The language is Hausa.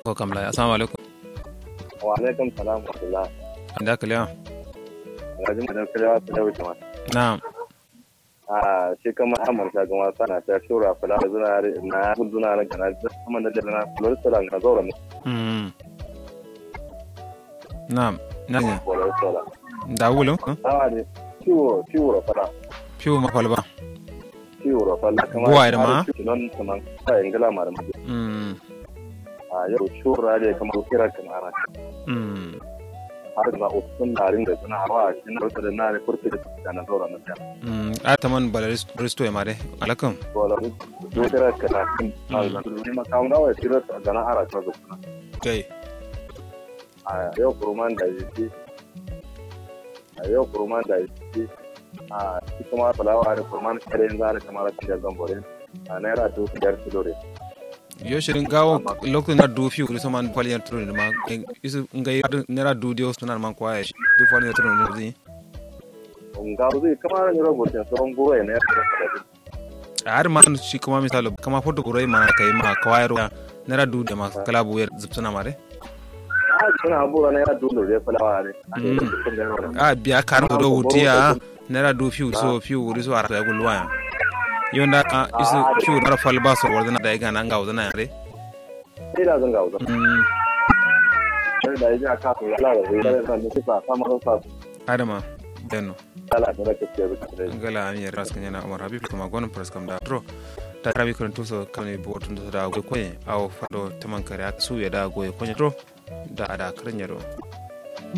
ko kam la assalamu alaikum wa alaikum salam wa rahmatullah da kaliya ga jima da kalewa su da wuce ma na'am a shi kama amman ta gama sana ta shura fula da zuna na zuna na kana da kuma da na lori sala ga zaura ne mm na'am na'am lori sala da wulo awa ne ciwo ciwo fala fiu ma falba ciwo fala kama Buwa da ma? non kaman ta ingila ma da mu mm a yau shura da kamar kira kan ana mm har da usun darin da suna hawa shi na wata da na ne kurfi da na zaura na ta mm ataman balaris risto ya mare alaikum wala do kira kana kin ni ma kawo da wai kira da na ara ta zuwa kai a yau kurman da yake a yau kurman da yake a shi kuma fulawa da kurman kare za da kamar da zambore a naira dubu biyar kilo ne yo shirin gawo lokacin na du fiu so man kwaliyar turu ne ma isu ngai nera du dio sunan man kwaye du kwaliyar turu ne zi ga zai kamar ne rubutun sauran goro ne har ma shi kuma misalo kama foto kurai mana kai ma kwayar nera du da ma kala buyar zubsuna mare a suna abubuwa naira dubu da fulawa ne a biya karin do wutiya nera du fiu so fiu wuri so arta gulwa ya yonda a isu fiu nara falba so wardana da ga nan ga wazana yare sai da zan ga wuza mm sai da yaji aka so yala da zai da zan nufi sa samar sa adama denno yala da rake ce da ngala an yar raskan yana umar habib kuma gonon praskam da tro ta rabi kan tuso kane botun da da goy koye aw fado taman kare su ya da goy konye tro da ada karnyaro